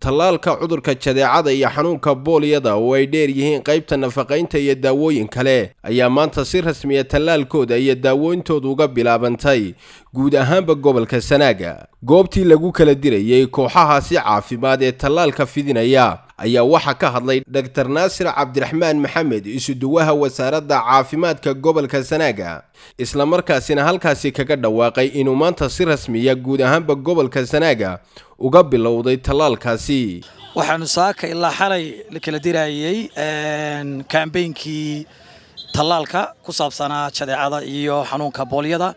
tallaalka cudurka jadeecada iyo xanuunka booliyada oo ay dheer yihiin qaybta nafaqaynta iyo daawooyin kale ayaa maanta si rasmiya tallaalkooda iyo daawooyintooda uga bilaabantay guud ahaanba gobolka sanaaga goobtii lagu kala dirayay kooxahaasi caafimaad ee tallaalka fidinaya ayaa waxaa ka hadlay dhaktar naasir cabdiraxmaan maxamed isuduwaha wasaaradda caafimaadka gobolka sanaaga islamarkaasina halkaasi kaga dhawaaqay inuu maanta si rasmiya guud ahaanba gobolka sanaaga uga bilowday tallaalkaasi waxaanu saaka ilaa xalay la kala dirayay kambeynkii tallaalka ku saabsanaa jadeecada iyo xanuunka boolyada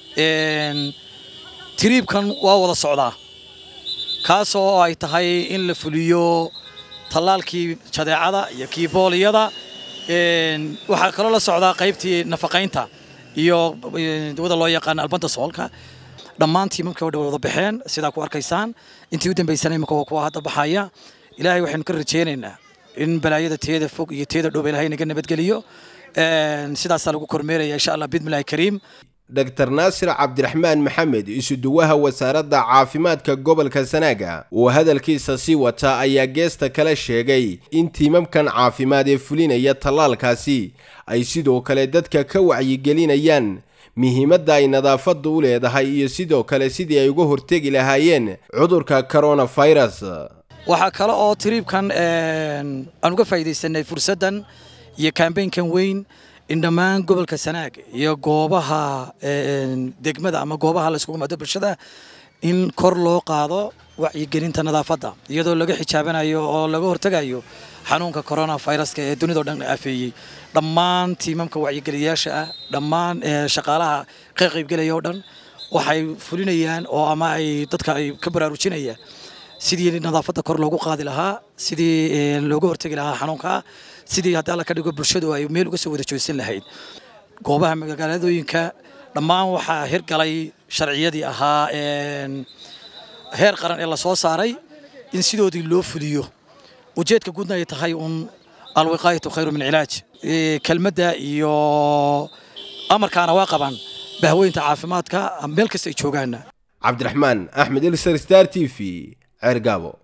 tiriibkan waa wada socdaa kaasoo ay tahay in la fuliyo tallaalkii jadeecada iyo kii booliyada waxaa kaloo la socdaa qaybtii nafaqaynta iyo dawada loo yaqaana albanta soolka dhammaantii markii o dhan wada baxeen sidaa ku arkaysaan intii u dambaysana imika waa kuwa hadda baxaya ilaahay waxaynu ka rajaynaynaa in balaayada teeda fog iyo teeda dhow ilaahay naga nabadgeliyo sidaasaa lagu kormeeraya insha allah bidmillahi kariim dhaktar naasir cabdiraxmaan maxamed isuduwaha wasaaradda caafimaadka gobolka sanaaga oo hadalkiisa sii wata ayaa geesta kale sheegay in tiimamkan caafimaad ee fulinaya tallaalkaasi ay sidoo kale dadka ka wacyigelinayaan muhiimadda ay nadaafadda u leedahay iyo sidoo kale sidii ay uga hortegi lahaayeen cudurka coronafirus waxaa kale oo tiriibkan aan uga faa'iidaysanay fursaddan iyo kambeynkan weyn in dhammaan gobolka sanaag iyo goobaha degmada ama goobaha la iskugu maado bulshada in kor loo qaado wacyigelinta nadaafadda iyadoo laga xijaabanayo oo laga hortegayo xanuunka coronaviruska ee dunidao dhan afeeyey dhammaan tiimamka wacyigeliyayaasha ah dhammaan shaqaalaha ka qaybgelaya oo dhan waxay fulinayaan oo ama ay dadka ay ka baraarujinayaan sidii nadaafadda kor loogu qaadi lahaa sidii looga hortegi lahaa xanuunka sidii haddii alla ka dhigo bulshadu ay meel uga soo wada joogsan lahayd goobaha magaaladooyinka dhammaan waxaa hirgalay sharciyadii ahaa heer qaran ee la soo saaray in sidoodii loo fuliyo ujeedka guudna ay tahay uun alwiqaayatu khayru min cilaaj kelmadda iyo amarkaana waa qabaan bahweynta caafimaadka meel kasta ay joogaana cabdiraxmaan axmed ilsar star t v ceergaabo